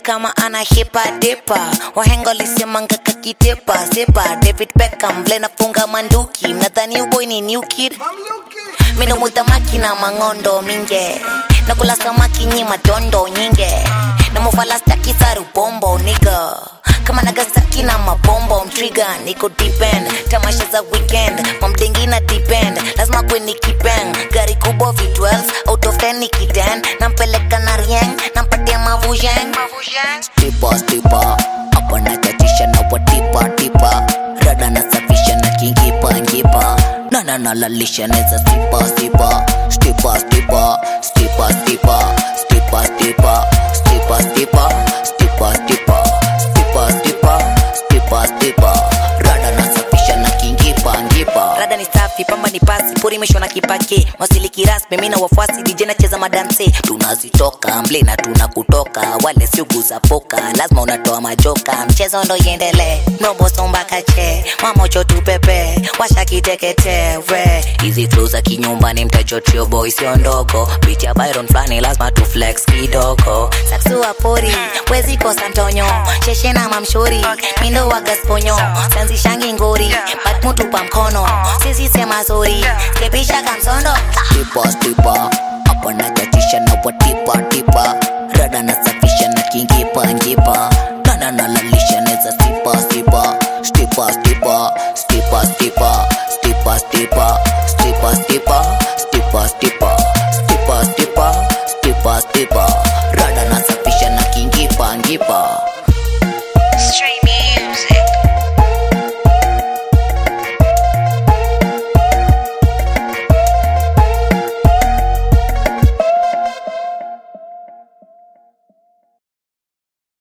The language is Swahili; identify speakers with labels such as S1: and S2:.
S1: kama ana hipa dipa wahenga lisemanga kakitepa sepa david beckham vile nafunga manduki mnadhani uboy ni new kid mindo mutamaki na mangondo minge nakula samaki nyi matondo nyinge na mufalastaki sarubombo niga kama nagasaki na mabombo mtriga niko depend tamasha za weekend mamdengi na depend lazima kweni kipeng gari kubwa v12 out of 10 nikiten nampeleka na rieng nampatia mavujeng
S2: stipa stipa hapa nachachisha na watipa tipa rada nasafisha na kingipa ngipa nana nalalisha neza stipa stipa stipa stipa stipa stipa stipa stipa stipa stipa stipa stipa stipa stipa stipa stipa rada nasafisha na kingipa ngipa
S1: rada ni safi pamba ni pasi puri imeshwa na kipake wasiliki rasmi mi na wafuasi dj nacheza madanse
S2: tunazitoka mble na tunakutoka wale siugu za poka lazima unatoa majoka
S1: mchezo ndo iendelee nobosombakache mamocho tupepe washakiteketewe
S2: hizi flu za kinyumbani mtajotrio boy sio ndogo picha byron flani lazima tu flex kidogo
S1: saksua pori wezi kosa ntonyo sheshe na mamshori mindo wagasponyo sanzishangi ngori bat mutupa mkono sisi sema zori kepisha kamsondo
S2: tipa stipa hapa nachachisha na watipa tipa rada nasafisha na kingipa ngipa nana nalalisha neza stipa stipa stipa stipa stipa stipa stipa stipa stipa stipa stipa stipa stipa stipa stipa stipa rada nasafisha na kingipa ngipa